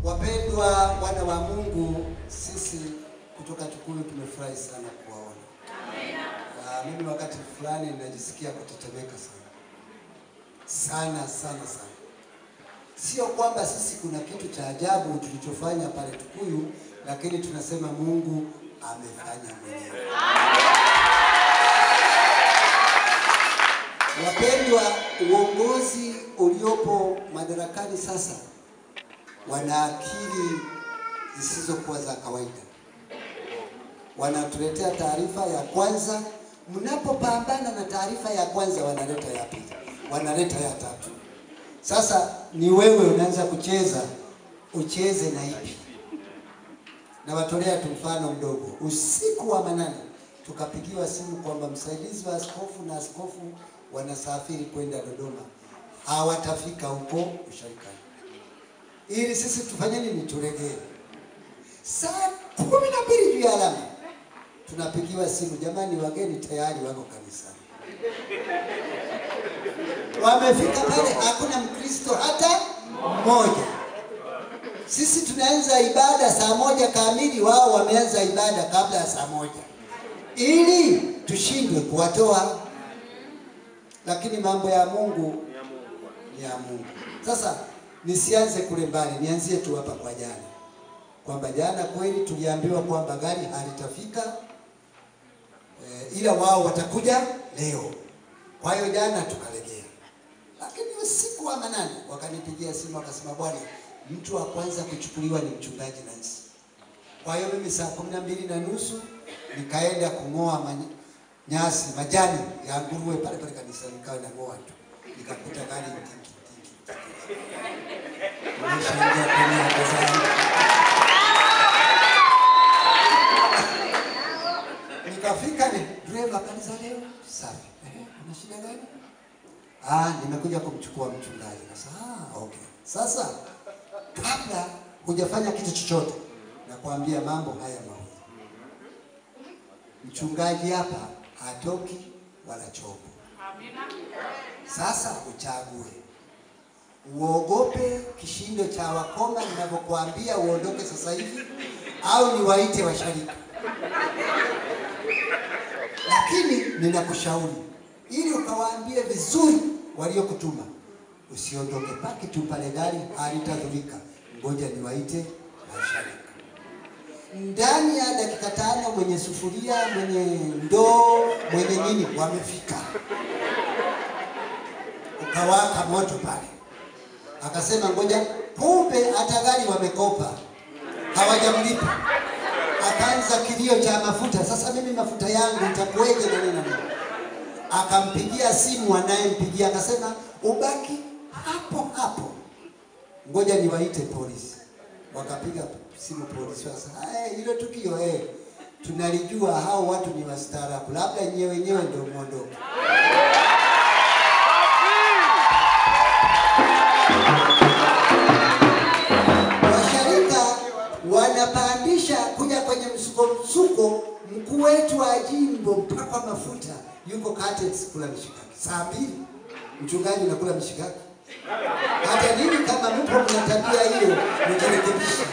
Wapendwa wana wa Mungu, sisi kutoka Tukuyu tumefurahi sana kuwaona. Ah, mimi wakati fulani ninajisikia kutetemeka sana sana sana sana. Sio kwamba sisi kuna kitu cha ajabu tulichofanya pale Tukuyu, lakini tunasema Mungu amefanya mwenyewe. Wapendwa, uongozi uliopo madarakani sasa wana akili zisizokuwa za kawaida. Wanatuletea taarifa ya kwanza, mnapopambana na taarifa ya kwanza wanaleta ya pili, wanaleta ya tatu. Sasa ni wewe unaanza kucheza, ucheze na ipi? Nawatolea tu mfano mdogo. Usiku wa manane tukapigiwa simu kwamba msaidizi wa askofu na askofu wanasafiri kwenda Dodoma, hawatafika huko usharikani ili sisi tufanye nini? Turegee. Saa kumi na mbili juu ya alama tunapigiwa simu, jamani, wageni tayari wako kanisani. Wamefika pale, hakuna Mkristo hata mmoja. Sisi tunaanza ibada saa moja kamili, wao wameanza ibada kabla ya saa moja ili tushindwe kuwatoa, lakini mambo ya Mungu ni ya Mungu. Sasa nisianze kule mbali, nianzie tu hapa kwa jana, kwamba jana kweli tuliambiwa kwamba gari halitafika e, ila wao watakuja leo. Kwa hiyo jana tukalegea, lakini usiku wa manane wakanipigia simu wakasema, bwana, mtu wa kwanza kuchukuliwa ni mchungaji Nancy. Kwa hiyo mimi saa kumi na mbili na nusu nikaenda kung'oa many- nyasi majani ya nguruwe pale pale kanisa, nikawa nang'oa tu, nikakuta gari tiki tiki tiki nimeshaingia kwenye hapo zangu. Nikafika ni driver kanisa leo safi. Eh, una shida gani? Ah, nimekuja kumchukua mchungaji. Sasa ah, okay. Sasa kabla hujafanya kitu chochote nakwambia mambo haya mawili. Mchungaji hapa hatoki wala chombo. Sasa uchague uogope kishindo cha wakoma ninavyokuambia uondoke sasa hivi, au niwaite washarika. Lakini ninakushauri ili ukawaambie vizuri waliokutuma, usiondoke paki tu pale, gari halitadhurika. Ngoja niwaite washarika. Ndani ya dakika tano, mwenye sufuria, mwenye ndoo, mwenye nini wamefika, ukawaka moto pale akasema ngoja, kumbe hata gari wamekopa hawajamlipa. Akaanza kilio cha mafuta, sasa mimi mafuta yangu itakuweje na nini na nini. Akampigia simu anayempigia akasema ubaki hapo hapo, ngoja niwaite polisi. Wakapiga simu polisi, sasa eh, hilo tukio eh, tunalijua hao watu ni wastaarabu, labda nyewe wenyewe ndio muondoke. Washarika wanapandisha kuja kwenye msuko msuko, mkuu wetu wa jimbo mpaka mafuta yuko Katex kula mishikaki saa mbili, mchungaji unakula mishikaki. Hata nini kama mpo mna tabia hiyo, mjirekebishe.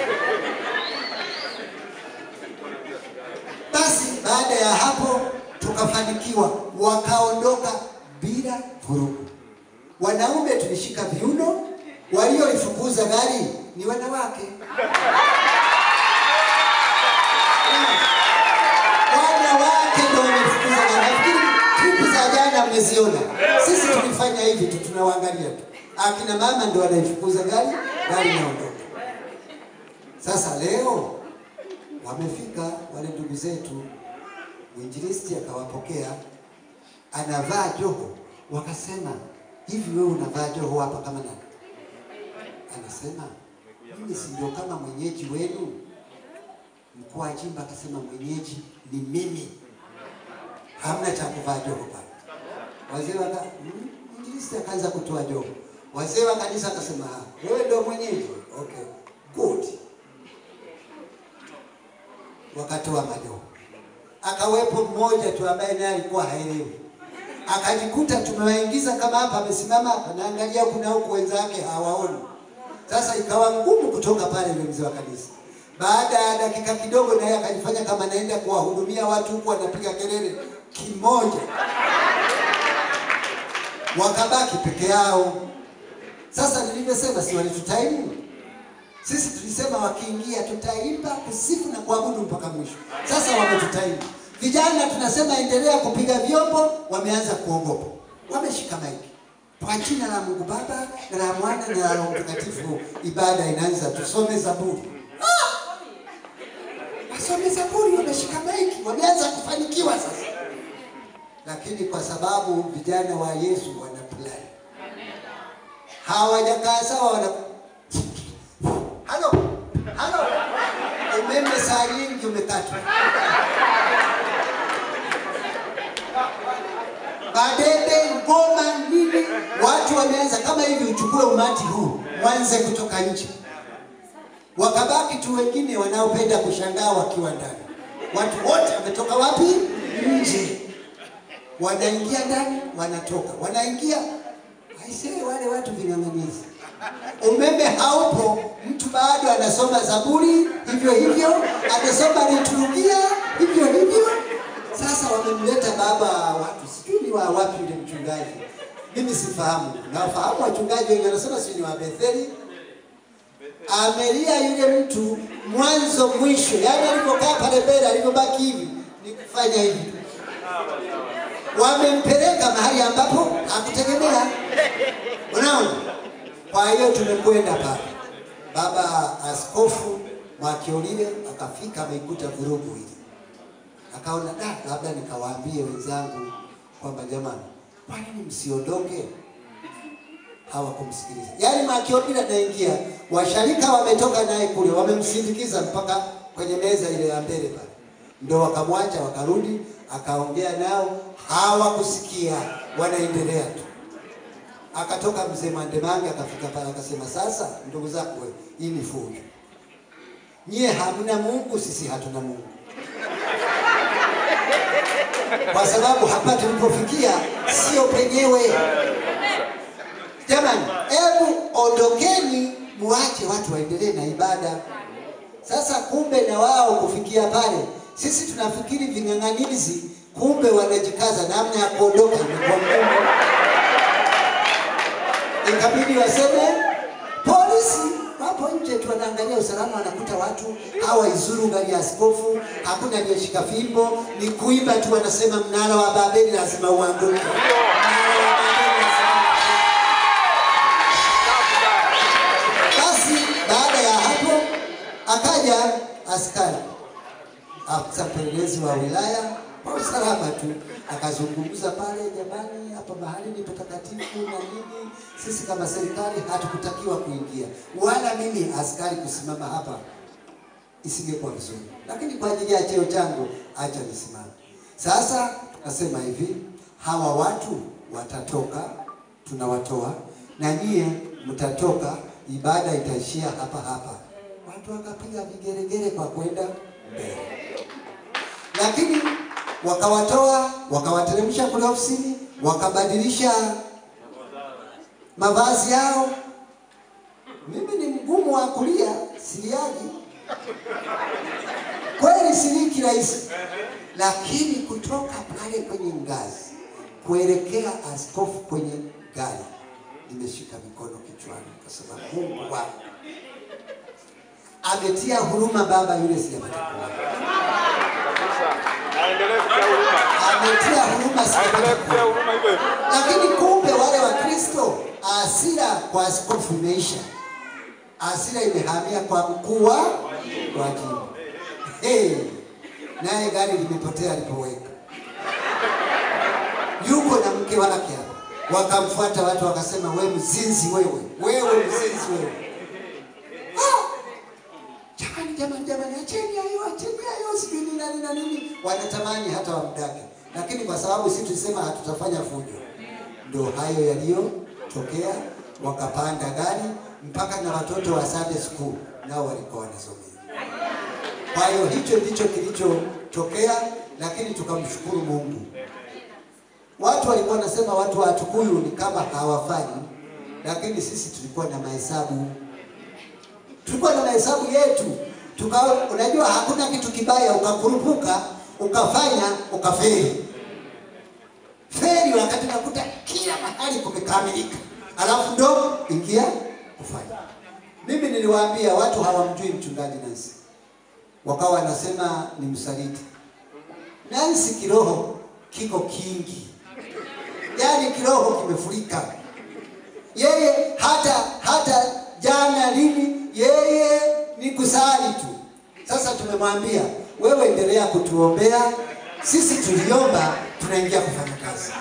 Basi baada ya hapo tukafanikiwa, wakaondoka bila vurugu. Wanaume tulishika viuno, waliolifukuza gari ni wanawake. Wanawake ndio walifukuza gari. Nafikiri klipu za jana mmeziona. Sisi tulifanya hivi tu, tunawaangalia tu. Akina mama ndio wanaifukuza gari, gari inaondoka. Sasa leo wamefika wale ndugu zetu, mwinjilisti akawapokea, anavaa joho, wakasema hivi, wewe unavaa joho hapa kama nani? Anasema mimi si ndio kama mwenyeji wenu? Mkuu wa jimbo akasema mwenyeji ni mimi, hamna cha kuvaa joho pale. Wazee waka mm, mwinjilisti akaanza kutoa joho, wazee wa kanisa akasema "Ah, wewe ndio mwenyeji, okay good. Wakatoa majoho, akawepo mmoja tu ambaye naye alikuwa haelewi akajikuta tumewaingiza kama hapa, amesimama hapa, naangalia kuna huku wenzake hawaoni. Sasa ikawa ngumu kutoka pale yule mzee wa kanisa. Baada ya dakika kidogo, naye akajifanya kama anaenda kuwahudumia watu huku anapiga kelele kimoja, wakabaki peke yao. Sasa nilivyosema, si walitutaimu sisi? Tulisema wakiingia tutaimba, kusifu na kuabudu mpaka mwisho. Sasa wametutaimu. Vijana tunasema endelea kupiga vyombo, wameanza kuogopa, wameshika maiki kwa jina la Mungu Baba na la Mwana na la Roho Mtakatifu. Ibada inaanza, tusome Zaburi. Ah! Wasome Zaburi, wameshika maiki, wameanza kufanikiwa sasa. Lakini kwa sababu vijana wa Yesu wana plan, hawajakaa sawa, wana halo halo, umeme saa nyingi umekatwa madebe, ngoma, nini, watu wameanza kama hivi. Uchukue umati huu mwanze kutoka nje, wakabaki tu wengine wanaopenda kushangaa wakiwa ndani. Watu wote wametoka wapi? Nje, wanaingia ndani, wanatoka, wanaingia. Aisee, wale watu ving'ang'anizi, umeme haupo, mtu bado anasoma Zaburi hivyo hivyo, anasoma liturujia hivyo hivyo. Sasa wamemleta baba watu, sijui ni wa wapi yule mchungaji, mimi sifahamu. Nawafahamu wachungaji wengi, wanasema sijui ni wa Betheli. Amelia yule mtu mwanzo mwisho, yaani alipokaa pale mbele, alivyobaki hivi ni kufanya hivi. Wamempeleka mahali ambapo hakutegemea. Unaona? Kwa hiyo tumekwenda pale, baba askofu Mwakiolile akafika, ameikuta vurugu hili akaona da, labda nikawaambie wenzangu kwamba jamani, kwa nini msiondoke? Hawakumsikiliza. Yaani Makiobila anaingia, washarika wametoka naye kule, wamemsindikiza mpaka kwenye meza ile ya mbele pale, ndo wakamwacha, wakarudi, akaongea nao, hawakusikia, wanaendelea tu. Akatoka mzee Mandemange akafika pale akasema, sasa ndugu zangu, we, hii ni fujo, nyie hamna Mungu, sisi hatuna Mungu kwa sababu hapa tulipofikia sio penyewe. Jamani, hebu ondokeni, muache watu waendelee na ibada. Sasa kumbe na wao kufikia pale, sisi tunafikiri ving'ang'anizi, kumbe wanajikaza namna ya kuondoka imekuwa ngumu. Ikabidi waseme polisi wapo nje tu wanaangalia usalama, wanakuta watu hawaizuru gari ya askofu, hakuna aliyeshika fimbo, ni kuimba tu, wanasema mnara wa Babeli lazima uanguke. Mnara wa Babeli lazima basi baada ya hapo akaja askari afisa mpelelezi wa wilaya kwa usalama tu akazungumza pale, jamani, hapa mahali ni patakatifu na nini, sisi kama serikali hatukutakiwa kuingia, wala mimi askari kusimama hapa isingekuwa vizuri, lakini kwa ajili ya cheo changu acha nisimame. Sasa tunasema hivi, hawa watu watatoka, tunawatoa na nyie mtatoka, ibada itaishia hapa hapa. Watu wakapiga vigeregere kwa kwenda mbele, lakini wakawatoa, wakawateremsha kule ofisini, wakabadilisha mavazi yao. Mimi ni mgumu wa kulia, siliaji kweli, siliki rahisi, lakini kutoka pale kwenye ngazi kuelekea askofu kwenye gari, nimeshika mikono kichwani, kwa sababu Mungu wangu ametia huruma baba yule, sijapata kuona Aendelee kutia huruma. ametia huruma, sijapata Aendelee kutia kuona huruma hivyo hivyo. lakini kumbe wale wa Kristo, hasira kwa askofu imeisha, hasira imehamia kwa mkuu wa wa jimbo. Hey, naye gari limepotea alipoweka, yuko na mke wake hapa, wakamfuata watu wakasema, we mzinzi wewe, wewe mzinzi wewe. Ah! Jamani, jamani, jamani, acheni hayo, acheni hayo, sijui nini na nini na nini. Wanatamani hata wamdake, lakini kwa sababu sisi tulisema hatutafanya fujo, ndio hayo yaliyotokea. Wakapanda gari mpaka na watoto wa Sunday school nao walikuwa wanasomea. Kwa hiyo hicho ndicho kilichotokea, lakini tukamshukuru Mungu. Watu walikuwa wanasema watu wa Tukuyu ni kama hawafanyi, lakini sisi tulikuwa na mahesabu tulikuwa na mahesabu yetu tuka, unajua hakuna kitu kibaya ukakurupuka ukafanya ukafeli feli wakati unakuta kila mahali kumekamilika, alafu ndo ingia kufanya. Mimi niliwaambia watu hawamjui mchungaji Nancy, wakawa wanasema ni msaliti. Nancy kiroho kiko kingi, yaani kiroho kimefurika. Yeye hata hata jana lini, yeye ni kusali tu. Sasa tumemwambia wewe, endelea kutuombea sisi, tuliomba tunaingia kufanya kazi.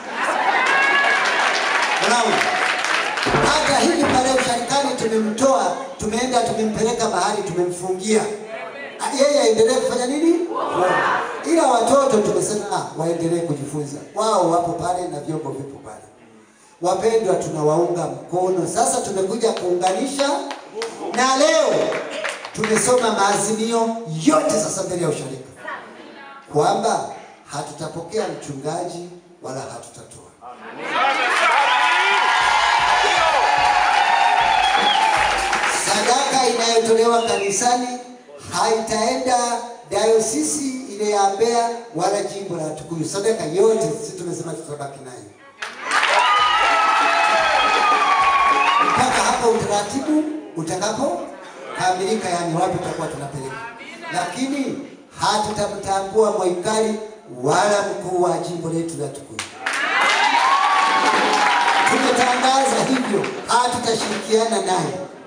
Unaona, hata hivi pale usharikani tumemtoa, tumeenda tumempeleka mahali, tumemfungia yeye aendelee kufanya nini? Kuomba. Ila watoto tumesema ah, waendelee kujifunza, wao wapo pale na vyombo vipo pale. Wapendwa, tunawaunga mkono. Sasa tumekuja kuunganisha, na leo tumesoma maazimio yote sasa mbele ya usharika kwamba hatutapokea mchungaji wala hatutatoa. Sadaka inayotolewa kanisani haitaenda dayosisi ile ya Mbeya wala jimbo la Tukuyu. Sadaka yote sisi tumesema tutabaki nayo mpaka hapo utaratibu utakapokamilika, yani wapi tutakuwa tunapeleka, lakini hatutamtambua Mwaikali wala mkuu wa jimbo letu la Tukuyu. Tumetangaza hivyo, hatutashirikiana naye